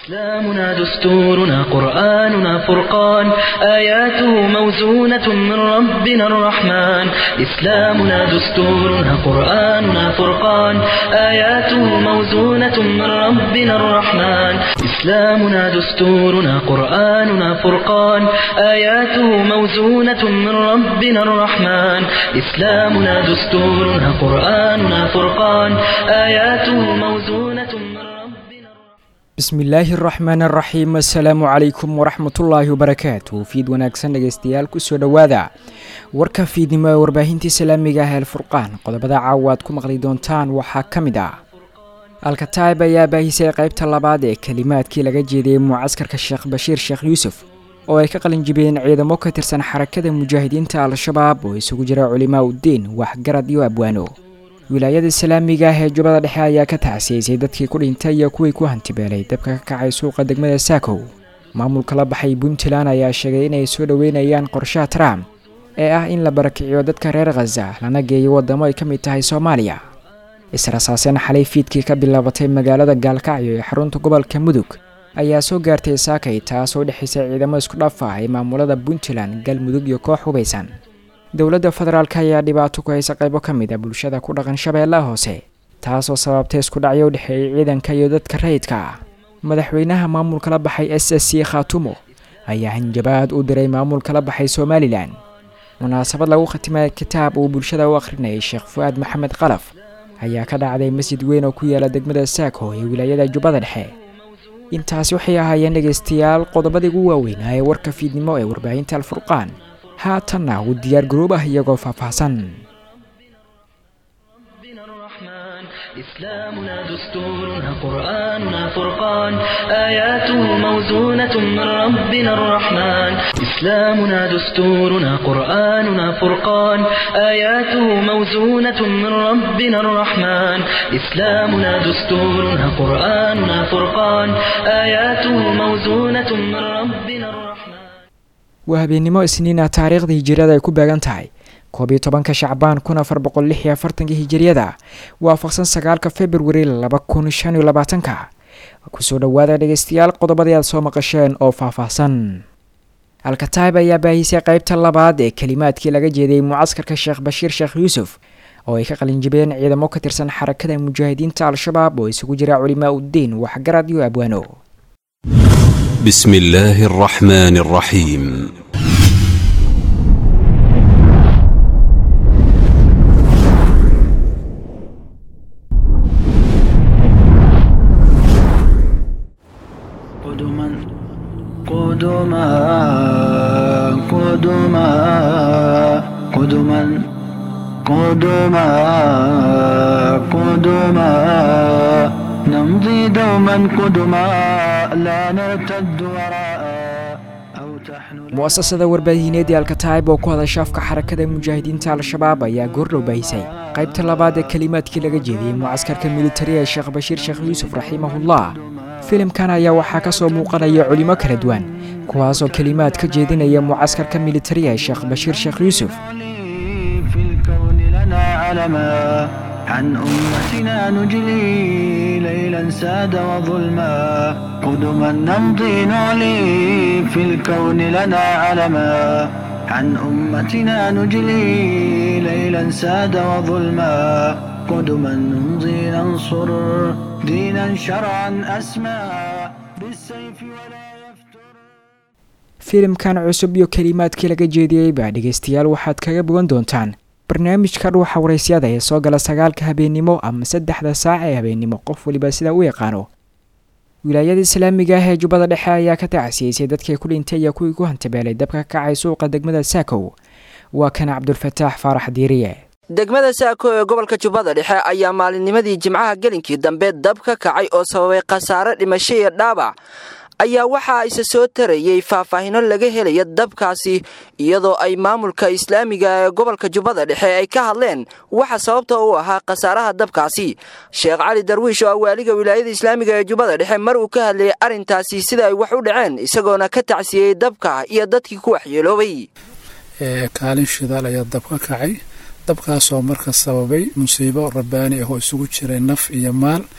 إسلامنا دستورنا قرآننا فرقان آياته موزونة من ربنا الرحمن إسلامنا دستورنا قرآننا فرقان آياته موزونة من ربنا الرحمن إسلامنا دستورنا قرآننا فرقان آياته موزونة من ربنا الرحمن إسلامنا دستورنا قرآننا فرقان آياته موزونة من ربنا الرحمن bismillaahi araxmaan araxiim assalaamu calaykum waraxmatullaahi wabarakaatu fiid wanaagsan dhegeystayaal kusoo dhowaada warka fiidnimo ee warbaahintii islaamiga ah el furqaan qodobada caawa aad ku maqli doontaan waxaa ka mid ah alkataib ayaa baahisay qaybta labaad ee kelimaadkii laga jeediyey mucaskarka sheekh bashiir sheekh yuusuf oo ay ka qalinjibiyeen ciidamo ka tirsan xarakada mujaahidiinta al-shabaab oo isugu jira culimaa uddiin waxgarad iyo abwaano wilaayada islaamiga ah ee jubbada dhexe ayaa ka tacsiyeysay dadkii ku dhintay iyo kuwii ku hantibeelay dabka ka kacay suuqa degmada saakow maamulka la baxay puntland ayaa sheegay inay soo dhoweynayaan qorshaha trump ee ah in la barakiciyo dadka reer khaza lana geeyo waddamo ay ka mid tahay soomaaliya israsaaseen xalay fiidkii ka bilaabatay magaalada gaalkacyo ee xarunta gobolka mudug ayaa soo gaartay saakay taasoo dhexaysay ciidamo isku dhaf ah ee maamulada puntland galmudug iyo koox hubaysan dowladda federaalk ayaa dhibaato ku haysa qaybo ka mid a bulshada ku dhaqan shabeellaha hoose taasoo sababtay isku dhacyo u dhexeeyay ciidanka iyo dadka rayidka ah madaxweynaha maamulka la baxay s s c khaatumo ayaa hanjabaad u diray maamulka la baxay somalilan munaasabad lagu khatimay kitaab uu bulshada u akhrinayay sheekh fu-aad maxamed qalaf ayaa ka dhacday masjid weyn oo ku yaala degmada saako ee wilaayada jubbada dhexe intaasi waxay ahaayeen dhegaystayaal qodobadii ugu waaweynaa ee warka fiidnimo ee warbaahinta alfurqaan haatanna uu diyaar garoob ah iyagoo faahfaahsan ربنا الرحمن إسلامنا دستورنا قرآننا فرقان آياته موزونة من ربنا الرحمن إسلامنا دستورنا قرآننا فرقان آياته موزونة من ربنا الرحمن إسلامنا دستورنا قرآننا فرقان آياته موزونة من ربنا الرحمن waa habeennimo isniina taariikhda hijiriyada ay ku beegan tahay koob iyo tobanka shacbaan kun afar boqol lix iyo afartanka hijiriyada waafaqsan sagaalka februari laba kun shan iyo labaatanka kusoo dhowaada dhegeystayaal qodobadii aad soo maqasheen oo faahfaahsan alkataib ayaa baahisay qaybta labaad ee kelimaadkii laga jeediyey mucaskarka sheekh bashiir sheekh yuusuf oo ay ka qalinjibeen ciidamo ka tirsan xarakada mujaahidiinta al-shabaab oo isugu jira culimaa uddiin waxgarad iyo abwaano بسم الله الرحمن الرحيم قدما قدما قدما قدما قدما قدما نمضي دوما قدما لا نرتد وراء أو تحن mu'asasada warbaahineed ee alkataib oo ku hadasha afka xarakada mujaahidiinta al-shabaab ayaa goordhow baahisay qaybta labaad ee kelimaadkii laga jeediyey mucaskarka militari ee sheekh bashiir sheekh yuusuf raximahullah filimkan ayaa waxaa ka soo muuqanaya culimo kala duwan kuwaasoo kelimaad ka jeedinaya mucaskarka militari ee sheekh bashiir sheekh yuusuf في الكون لنا علما عن أمتنا نجلي ليلا ساد وظلما قدما نمضي نعلي في الكون لنا علما عن أمتنا نجلي ليلا ساد وظلما قدما نمضي ننصر دينا شرعا أسمى بالسيف ولا يفتر filimkan cusub iyo kelimaadkii laga jeediyey baa dhegaystayaal waxaad kaga bogan doontaan barnaamijka dhuuxa waraysyada ee soo gala sagaalka habeennimo ama saddexda saac ee habeennimo qof waliba sida u yaqaano wilaayada islaamiga ah ee jubbada dhexe ayaa ka tacsiyeysay dadkii ku dhintay iyo kuwii ku hantabeelay dabka ka kacay suuqa degmada saakow waa kan cabdulfataax faarax diiriye degmada saako ee gobolka jubbada dhexe ayaa maalinnimadii jimcaha gelinkii dambe dab ka kacay oo sababay khasaare dhimasho iyo dhaabac ayaa waxaa isa soo tarayey faahfaahino laga helaya dabkaasi iyadoo ay maamulka islaamiga ee gobolka jubbada dhexe ay ka hadleen waxa sababta u ahaa khasaaraha dabkaasi sheekh cali darwiish oo ah waaliga wilaayada islaamiga ee jubbada dhexe mar uu ka hadlayay arrintaasi sida ay wax u dhaceen isagoona ka tacsiyeyey dabka iyo dadkii ku waxyeeloobay kaalin shidaal ayaa dab ka kacay dabkaasoo marka sababay musiibo rabbaani ah oo isugu jiray naf iyo maal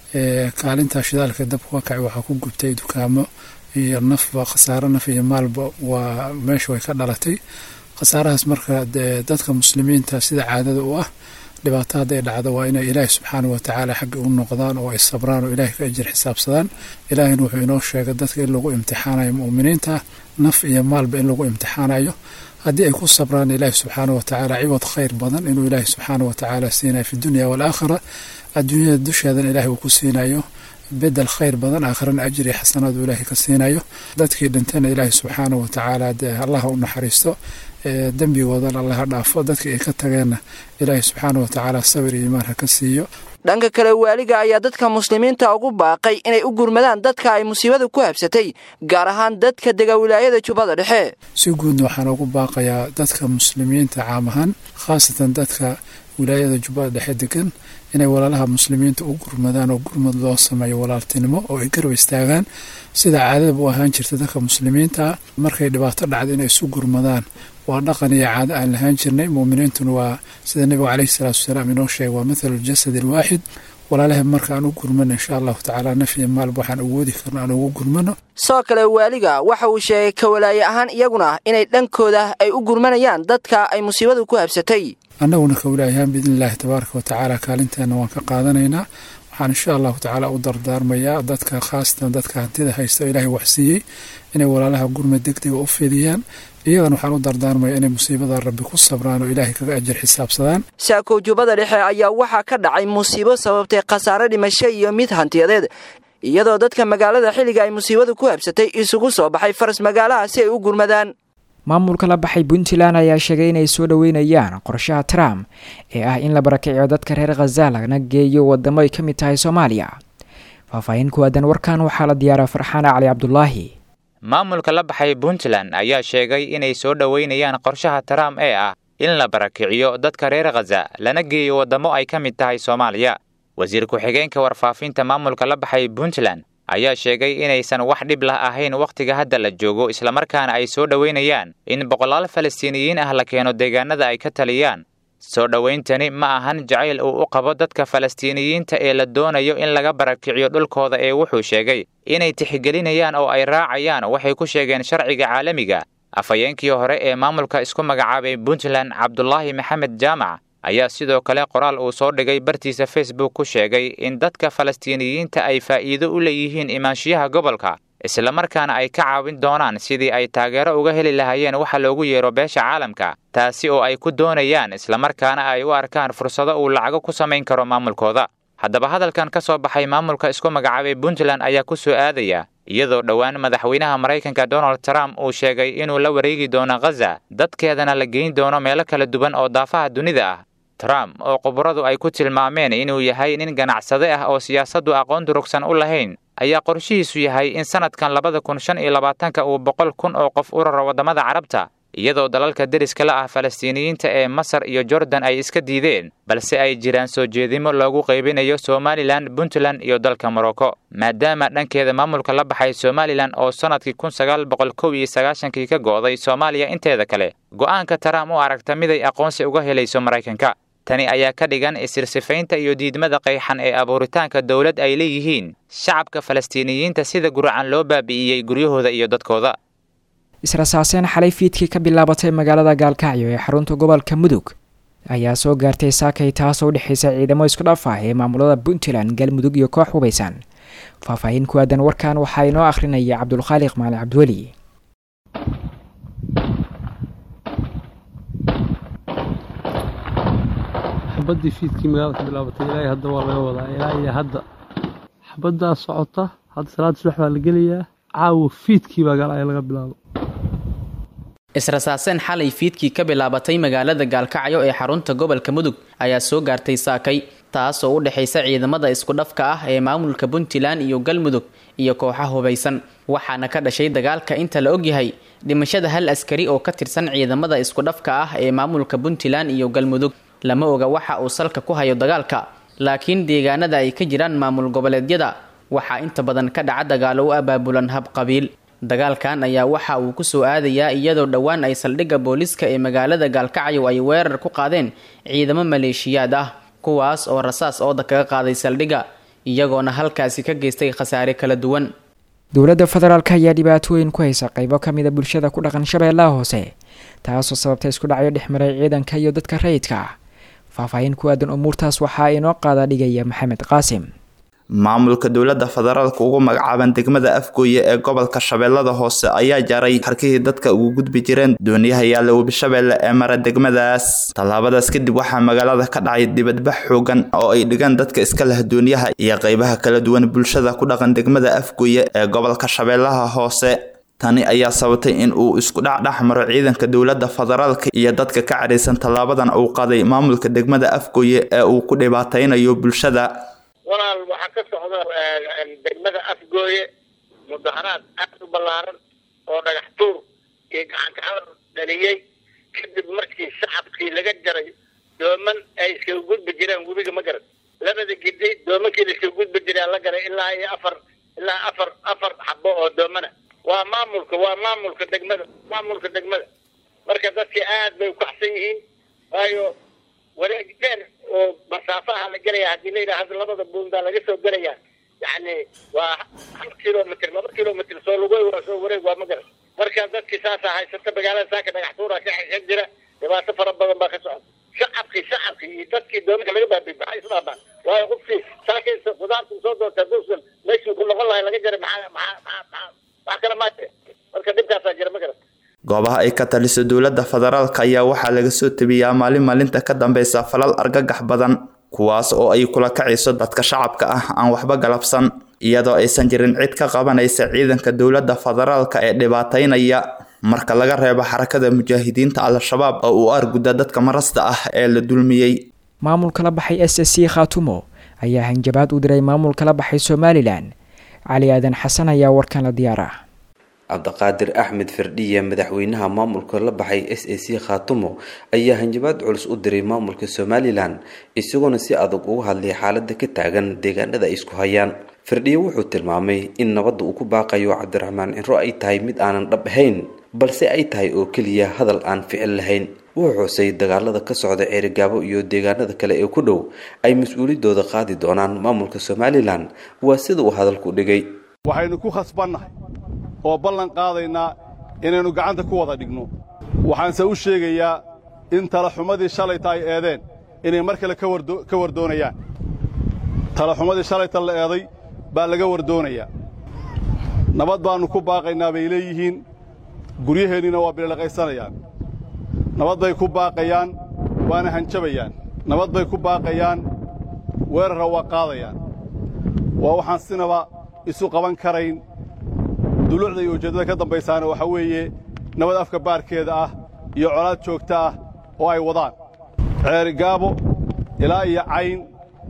kaalinta shidaalka dabka ka kacay waxaa ku gubtay dukaamo iyo nafba khasaaro naf iyo maalba waa meesha way ka dhalatay khasaarahaas marka dadka muslimiinta sida caadada u ah dhibaato hadday dhacdo waa inay ilaahi subxaanah watacaala xagga u noqdaan oo ay sabraan oo ilahay ka ajir xisaabsadaan ilaahina wuxuu inoo sheegay dadka in lagu imtixaanayo mu'miniinta naf iyo maalba in lagu imtixaanayo haddii ay ku sabraan ilaahi subxaanah watacaala ciwad khayr badan inuu ilaahi subxaanah watacaala siinayo fi dunya waalaakhira adduunyada dusheedana ilahay uu ku siinayo bedel khayr badan aakhirana ajir iyo xasanaad uu ilaahay ka siinayo dadkii dhintana ilaahi subxaanah watacaala dee allaha u naxariisto dembigoodana allaha dhaafo dadkii ay ka tageenna ilaahay subxaanah watacaala sabir iyo imaan ha ka siiyo dhanka kale waaliga ayaa dadka muslimiinta ugu baaqay inay u gurmadaan dadka ay musiibada ku habsatay gaar ahaan dadka dega wilaayada jubbada dhexe si guudna waxaan ugu baaqayaa dadka muslimiinta caam ahaan khaasatan dadka wilaayada jubbada dhexe degan inay walaalaha muslimiinta u gurmadaan oo gurmad loo sameeyo walaaltinimo oo ay garab istaagaan sida caadadaba u ahaan jirta dadka muslimiinta markay dhibaato dhacda inay isu gurmadaan waa dhaqan iyo caado aan lahaan jirnay muuminiintuna waa sida nebigu caleyhi salaatu wasalaam inoo sheegay waa mathalu ljasadi alwaaxid walaalaha marka aan u gurmano insha allahu tacaala naf iyo maalba waxaan awoodi karno aan ugu gurmano sidoo kale waaliga waxa uu sheegay ka walaaye ahaan iyaguna inay dhankooda ay u gurmanayaan dadka ay musiibadu ku habsatay annaguna ka walaayahaan biidni illaahi tabaaraka wa tacaala kaalinteenna waan ka qaadanaynaa waxaan insha allahu tacaala u dardaarmayaa dadka khaasatan dadka hantida haysta oo ilaahay waxsiiyey inay walaalaha gurmad degdega u fidiyaan iyagana waxaan u dardaarmaya inay musiibada rabbi ku sabraan oo ilaahay kaga ajir xisaabsadaan saakow jubbada dhexe ayaa waxaa ka dhacay musiibo sababtay khasaare dhimasho iyo mid hantiyadeed iyadoo dadka magaalada xilliga ay musiibadu ku habsatay isugu soo baxay faras magaalaha si ay u gurmadaan maamulka la baxay puntland ayaa sheegay inay soo dhoweynayaan qorshaha trump ee ah in la barakiciyo dadka reer khaza lagana geeyo wadamo ay ka mid tahay soomaaliya faahfaahin ku aadan warkan waxaa la diyaaraa farxaana cali cabdulaahi maamulka la baxay puntland ayaa sheegay inay soo dhoweynayaan qorshaha trump ee ah in la barakiciyo dadka reer khaza lana geeyo waddamo ay ka mid tahay soomaaliya wasiir ku-xigeenka warfaafinta maamulka la baxay puntland ayaa sheegay inaysan wax dhib lah ahayn wakhtiga hadda la joogo islamarkaana ay soo dhoweynayaan in boqolaal falastiiniyiin ah la keeno deegaanada ay ka taliyaan soo dhowayntani ma ahan jacayl uu u qabo dadka falastiiniyiinta ee la doonayo in laga barakiciyo dhulkooda ee wuxuu sheegay inay tixgelinayaan oo ay raacayaan waxay ku sheegeen sharciga caalamiga afhayeenkii hore ee maamulka isku magacaabay puntland cabdulaahi maxamed jaamac ayaa sidoo kale qoraal uu soo dhigay bartiisa facebook ku sheegay in dadka falastiiniyiinta ay faa'iido u leeyihiin imaanshiyaha gobolka islamarkaana ay ka caawin doonaan sidii ay taageero uga heli lahaayeen waxa loogu yeero beesha caalamka taasi oo ay ku doonayaan islamarkaana ay u arkaan fursado uu lacago ku samayn karo maamulkooda haddaba hadalkan ka soo baxay maamulka isku magacaabay puntland ayaa ku soo aadaya iyadoo dhowaan madaxweynaha maraykanka donald trump uu sheegay inuu la wareegi doono khaza dadkeedana la geyn doono meelo kala duwan oo daafaha dunida ah trump oo khubaradu ay ku tilmaameen inuu yahay nin ganacsade ah oo siyaasaddu aqoon durugsan u lahayn ayaa qorshihiisu yahay in sannadkan labada kun shan iyo labaatanka uu boqol kun oo qof u raro waddamada carabta iyadoo dalalka deriska la ah falastiiniyiinta ee masar iyo jordan ay iska diideen balse ay jiraan soo jeedimo loogu qaybinayo somalilan puntland iyo dalka morocco maadaama dhankeeda maamulka la baxay somalilan oo sannadkii kun sagaal boqol kow iyo sagaashankii ka go'day soomaaliya inteeda kale go'aanka trump u aragta miday aqoonsi uga helayso maraykanka tani ayaa ka dhigan isirsifaynta iyo diidmada qayxan ee abuuritaanka dowlad ay leeyihiin shacabka falastiiniyiinta sida guracan loo baabi'iyey guryahooda iyo dadkooda israsaaseen xalay fiidkii ka bilaabatay magaalada gaalkacyo ee xarunta gobolka mudug ayaa soo gaartay saakay taasoo u dhexaysa ciidamo isku dhaf ah ee maamulada puntland galmudug iyo koox hubaysan faahfaahin ku aadan warkan waxaa inoo akhrinaya cabdulkhaaliq maali cabdiweli xabadii fiidkii magaalada ka bilaabatay ilaahay hadda waa laga wadaa ilaa iyo hadda xabaddaa socota hadda salaada subax baa la gelayaa caawa fiidkii baa gaalaya laga bilaabo israsaaseen xalay fiidkii ka bilaabatay magaalada gaalkacyo ee xarunta gobolka mudug ayaa soo gaartay saakay taas oo u dhexaysa ciidamada isku dhafka ah ee maamulka puntland iyo galmudug iyo kooxa hubaysan waxaana ka dhashay dagaalka inta la ogyahay dhimashada hal askari oo ka tirsan ciidamada isku dhafka ah ee maamulka puntland iyo galmudug lama oga waxa uu salka ku hayo dagaalka laakiin deegaanada ay ka jiraan maamul goboleedyada waxaa inta badan ka dhaca dagaalo u abaabulan hab qabiil dagaalkan ayaa waxa uu kusoo aadayaa iyadoo dhowaan ay saldhigga booliska ee magaalada gaalkacyo ay weerar ku qaadeen ciidamo maleeshiyaad ah kuwaas oo rasaas ooda kaga qaaday saldhigga iyagoona halkaasi ka geystay khasaare kala duwan dowladda federaalk ayaa dhibaatooyin ku haysa qaybo ka mida bulshada ku dhaqan shabeellaha hoose taasoo sababta isku dhacyo dhexmaray ciidanka iyo dadka rayidka ah faahfaahin ku aadan umuurtaas waxaa inoo qaada dhigaya maxamed qaasim maamulka dowladda federaalka ugu magacaaban degmada afgooye ee gobolka shabeellada hoose ayaa jaray harkihii dadka ugu gudbi jireen dooniyaha yaalla webishabeelle ee mara degmadaas tallaabadaas kadib waxaa magaalada ka dhacay dibadbax xoogan oo ay dhigaan dadka iska leh dooniyaha iyo qaybaha kala duwan bulshada ku dhaqan degmada afgooye ee gobolka shabeellaha hoose tani ayaa sababtay in uu isku dhacdhex maro ciidanka dowladda federaalka iyo dadka ka cadhaysan tallaabadan uu qaday maamulka degmada afgooye ee uu ku dhibaataynayo bulshada walaal waxaa ka socda degmada afgooye mudaharaad aad u ballaaran oo dhagax tuur iyo gacankacalar dhaliyey kadib markii shacabkii laga jaray dooman ay iskaga gudbi jireen webiga ma garan labada gidi doomankii la iskaga gudbi jiray la garay ilaa iyo afar ilaa afar afar xabo oo doomana waa maamulka waa maamulka degmada maamulka degmada marka dadkii aad bay ukaxsan yihiin waayo wareeg dheer oo masaafaha la gelaya haddii la yidhaahdo labada buundaa laga soo gelaya yacni waa hal kilomitr laba kilomitr soo lugoy waa soo wareeg waa ma garan marka dadkii saasaa haysata magaalada saaka dhagax tuura ka xegan jira dhibaato fara badan baa ka socda shacabkii shacabkii iyo dadkii doomanka laga baabiy maxay isdhaabaan waayo qofkii saakaysa qudaarta soo doonta duusan meeshii ku noqon lahay laga jaray maxaa maxaa maxaa wax kale maate marka dhibkaasaa jira ma garan goobaha ay ka taliso dowladda federaalka ayaa waxaa laga soo tebiyaa maalin maalinta ka dambeysa falal argagax badan kuwaas oo ay kula kacayso dadka shacabka ah aan waxba galabsan iyadoo aysan jirin cid ka qabanaysa ciidanka dowladda federaalka ee dhibaataynaya marka laga reebo xarakada mujaahidiinta al-shabaab oo uu arguda dadka marasta ah ee la dulmiyey maamulka la baxay s s c khaatumo ayaa hanjabaad u diray maamulka la baxay somalilan cali aadan xasan ayaa warkan la diyaara cabdiqaadir axmed firdhiya madaxweynaha maamulka la baxay s a c khaatumo ayaa hanjabaad culus u diray maamulka somalilan isagoona si adag uga hadlay xaalada ka taagan deegaanada ay isku hayaan firdhiye wuxuu tilmaamay in nabadda uu ku baaqayo cabdiraxmaan cinro ay tahay mid aanan dhab ahayn balse ay tahay oo keliya hadal aan ficil lahayn wuxuu xusay dagaalada ka socda ceerigaabo iyo deegaanada kale ee ku dhow ay mas-uuliyadooda qaadi doonaan maamulka somalilan waa sida uu hadalku dhigay waxaynu ku khasbannahay oo ballan qaadaynaa inaynu gacanta ku wada dhigno waxaanse u sheegayaa in talaxumadii shalayta ay eedeen inay mar kale ka wardoonayaan talaxumadii shalayta la eeday baa laga wardoonayaa nabad baannu ku baaqaynaa bay leeyihiin guryaheenniina waa bililaqaysanayaan nabad bay ku baaqayaan waana hanjabayaan nabad bay ku baaqayaan weerarra waa qaadayaan waa waxaan sinaba isu qaban karayn duluucda iyo ujeeddada ka dambaysaana waxaa weeye nabad afka baarkeeda ah iyo colaad joogta ah oo ay wadaan ceerigaabo ilaa iyo cayn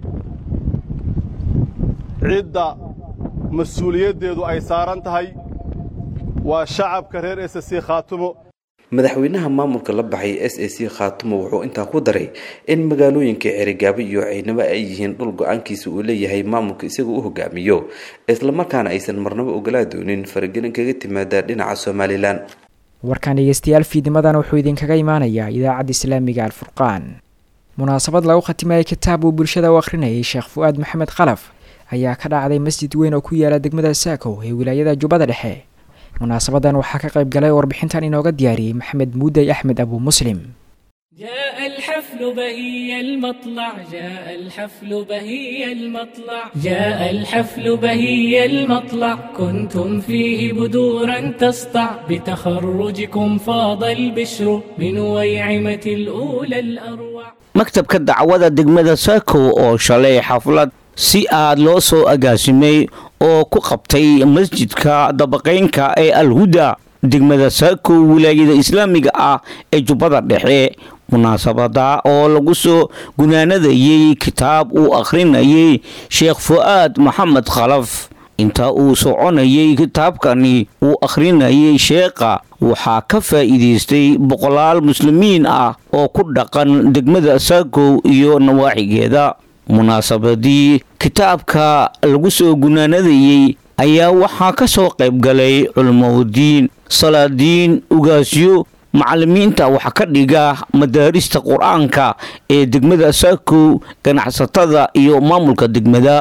cidda mas-uuliyaddeedu ay saaran tahay waa shacabka reer s c khaatumo madaxweynaha maamulka la baxay s a c khaatumo wuxuu intaa ku daray in magaalooyinka ceerigaabo iyo caynabo ay yihiin dhul go-aankiisa uu leeyahay maamulka isaga u hogaamiyo islamarkaana aysan marnabo ogolaa doonin faragelin kaga timaada dhinaca somalilan warkan dhegeystayaal fiidimadan wuxuu idinkaga imaanayaa idaacadda islaamiga alfurqaan munaasabad lagu khatimayay kitaab uu bulshada u akhrinayay sheekh fu-aad maxamed khalaf ayaa ka dhacday masjid weyn oo ku yaala degmada saakow ee wilaayada jubbada dhexe munaasabadan waxaa ka qayb galay warbixintan inooga diyaariyey maxamed muuday axmed abu muslim جاء الحفل بهي المطلع جاء الحفل بهي المطلع جاء الحفل بهي المطلع كنتم فيه بدورا تسطع بتخرجكم فاض البشر من ويعمة الأولى الأروع maktabka dacwada degmada saako oo shalay xaflad si aad loo soo agaasimay oo ku qabtay masjidka dabaqaynka ee alhuda degmada saako wilaayada islaamiga ah ee jubbada dhexe munaasabada oo lagu soo gunaanadayay kitaab uu akhrinayay sheekh fu-aad maxamed khalaf inta uu soconayay kitaabkani uu akhrinayay sheekha waxaa ka faa'iidaystay boqolaal muslimiin ah oo ku dhaqan degmada saakow iyo nawaaxigeeda munaasabadii kitaabka lagu soo gunaanadayey ayaa waxaa ka soo qayb galay culimadiin salaadiin ugaasyo macallimiinta wax ka dhiga madaarista qur-aanka ee degmada saakow ganacsatada iyo maamulka degmada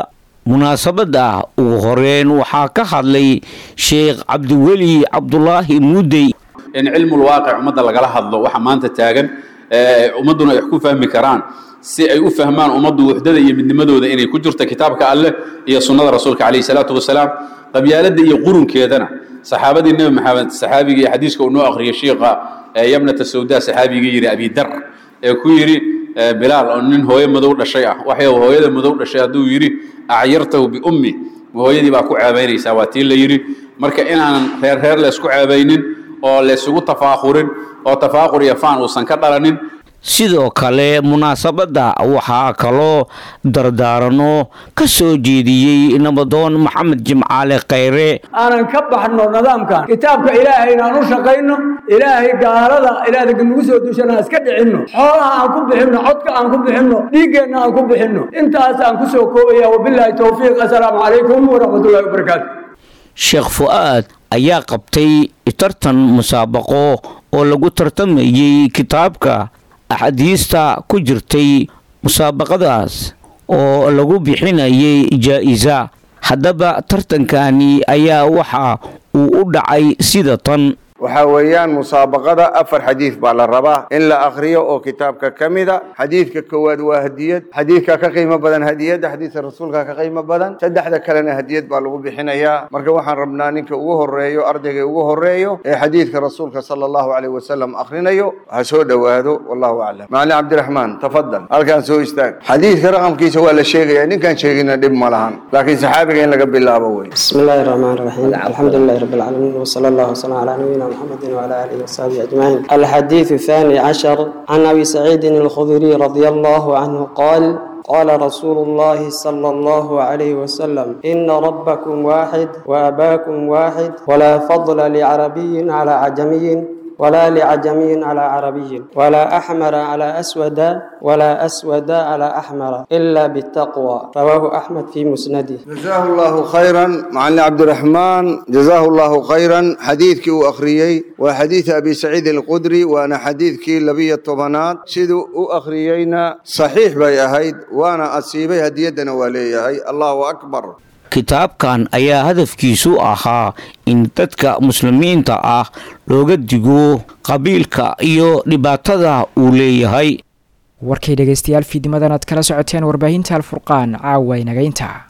munaasabada ugu horeyn waxaa ka hadlay sheekh cabdiweli cabdulaahi muudey in cilmulwaaqic ummadda lagala hadlo waxa maanta taagan ummadduna ay wax ku fahmi karaan si ay u fahmaan ummaddu wuxdada iyo midnimadooda inay ku jirto kitaabka alleh iyo sunnada rasuulka calayhi salaatu wasalaam qabyaaladda iyo qurunkeedana saxaabadii nebi maxamed saxaabigii xadiiska uu noo akhriyay shiikha yamnata sawda saxaabigii yidhi abidar ee ku yidhi bilaal oo nin hooyo madow dhashay ah waxay hooyada madow dhashay hadduu yidhi acyartahu biummi hooyadii baa ku ceebaynaysaa waa tii la yidhi marka inaanan reer reer laysku ceebaynin oo laysugu tafaaqurin oo tafaaqur iyo faan uusan ka dhalanin sidoo kale munaasabadda waxaa kaloo dardaarano ka soo jeediyey nabadoon maxamed jimcaale khayre aanan ka baxno nidaamkan kitaabka ilaahay inaan u shaqayno ilaahay gaalada ilaahda nagu soo dushana iska dhicinno xoolaha aan ku bixinno codka aan ku bixinno dhiiggeenna aan ku bixinno intaas aan ku soo koobaya wabilaahi towfiiq assalaamu calaykum waraxmatullahi wabarakaatu sheekh fu'aad ayaa qabtay tartan musaabaqo oo lagu tartamayey kitaabka axaadiista ku jirtay musaabaqadaas oo lagu bixinayay jaa-isa haddaba tartankani ayaa waxa uu u dhacay sida tan waxaa weeyaan musaabaqada afar xadiid baa la rabaa in la akhriyo oo kitaabka ka mida xadiidka koowaad waa hadiyad xadiidka ka qiimo badan hadiyadda xadiidka rasuulka ka qiimo badan saddexda kalena hadiyad baa lagu bixinayaa marka waxaan rabnaa ninka ugu horeeyo ardayga ugu horeeyo ee xadiidka rasuulka sala allahu caleyh wasalam akhrinayo ha soo dhowaado wallahu aclam macalin cabdiraxmaan tafadal halkaan soo istaag xadiidka raqamkiisa waa la sheegaya ninkaan sheegina dhib ma lahan laakiin saxaabiga in laga bilaabo wey بسم الله الرحمن الرحيم الحمد لله رب العالمين وصلى الله وسلم على نبينا محمد وعلى آله وصحبه أجمعين الحديث الثاني عشر عن أبي سعيد الخدري رضي الله عنه قال قال رسول الله صلى الله عليه وسلم إن ربكم واحد وأباكم واحد ولا فضل لعربي على عجمي ولا لعجمي على عربي ولا أحمر على أسود ولا أسود على أحمر إلا بالتقوى رواه أحمد في مسنده جزاه الله خيرا معلم عبد الرحمن جزاه الله خيرا حديثك وأخريي وحديث أبي سعيد القدري وأنا حديثك لبي الطبنات سيدو أخريينا صحيح بي أهيد وأنا أصيبي هديدنا ولي هي الله أكبر kitaabkan ayaa hadafkiisu ahaa in dadka muslimiinta ah looga digo qabiilka iyo dhibaatada uu leeyahay warkay dhegaystayaal fiidimadan aad kala socoteen warbaahinta alfurqaan caawa inagaynta